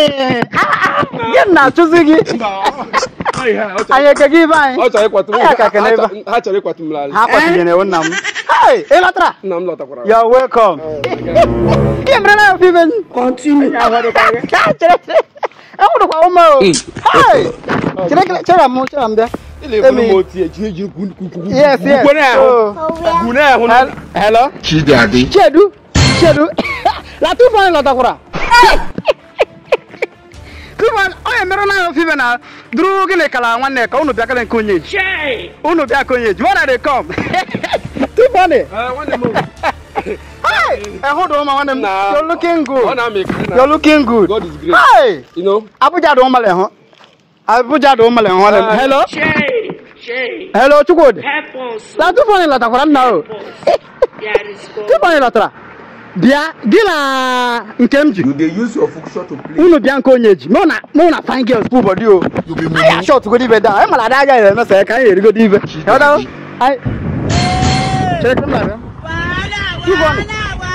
gị na-achụzi gị anyị eke gị ibe anyị ọ chọrọ ịkwatu m Anyị aka ekene ebe a. ha chọrọ ịkwatu m n'ala ha kwatinyere ewu nna m Hey, ị lọtara nna m lọtakwara You're welcome. Ihe mere na obi ibe Continue. enwụrụkwa ume o Hey! chere chere chere m chere m bịa Ile eburu m Emi. otu ya ji eji kwukwu yes yes gwukwere ahụ Oh. gwune ahụ Hel- hello Chidadi. chedu chedu latufu anyị lọtakwara tufu onye mere na ofe ibe na duru gịnị kala nwanne ka unu bịa kele nke onye ji unu bịa ka onye ji where they come tufu anyị nwanne m ehụ dị ụma nwanne m Nah. you're looking ọ good na-amị ekele na you're looking good God is great hey you know Abuja dị ụmale hụ Abuja dị ụmale hụ nwanne m Ah. hello Shay, Shay, hello Chukwudi help us. na tupu anyị lọtakwara nna o There is God. tupu anyị lọtara bịa gị na nke m ji You dey use your function to play. unu bịa nke onye ji mụ na mụ na fine girls bụ ụbọdị o You be anyị ashọtụgodo ibe daa anyị mara ada agaghị emesa ya ka anyị erigodo ibe Ịghọtago? Anyị- Chere ka m na-abịa. Tupu anyị-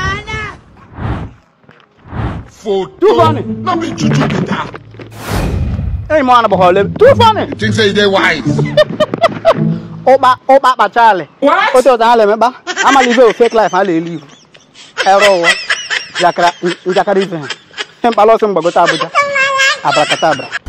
photo. Two funny. No be juju be that. enyi m nwana gbakọrọ lebe tupu anyị You think say you dey wise? ụkpa ụkpa kpachalị otu ụzọ ha na-emekpa amala ibe o fake life ha na-elu iwu ere ụwa njakịrị njakịrị ife ha ihe mkpala ọsọ mgbagote Abuja abrakata abra